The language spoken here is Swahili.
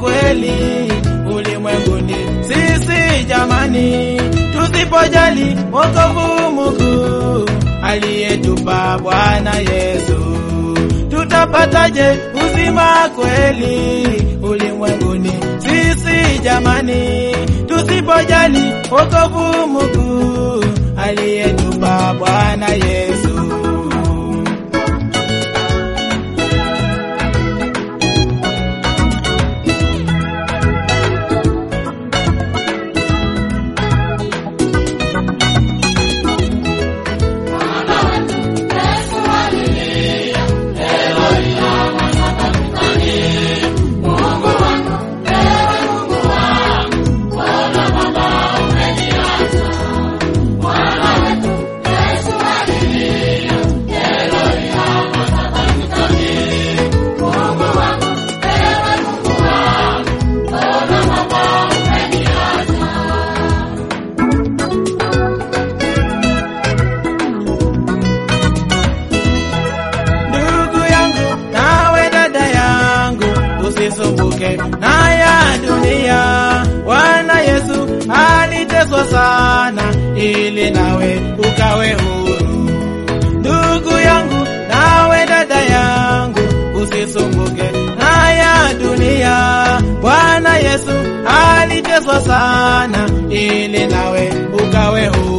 kweli ulimwenguni. Sisi jamani, tusipojali wokovu Mungu aliyetupa Bwana Yesu, tutapataje uzima kweli ulimwenguni? Sisi jamani, tusipojali wokovu Mungu aliyetupa Bwana Yesu. Ndugu yangu nawe dada yangu, usisumbuke na ya dunia. Bwana Yesu aliteswa sana ili nawe ukawe huru. Ndugu yangu nawe dada yangu, usisumbuke na ya dunia. Bwana Yesu aliteswa sana ili nawe ukawe huru.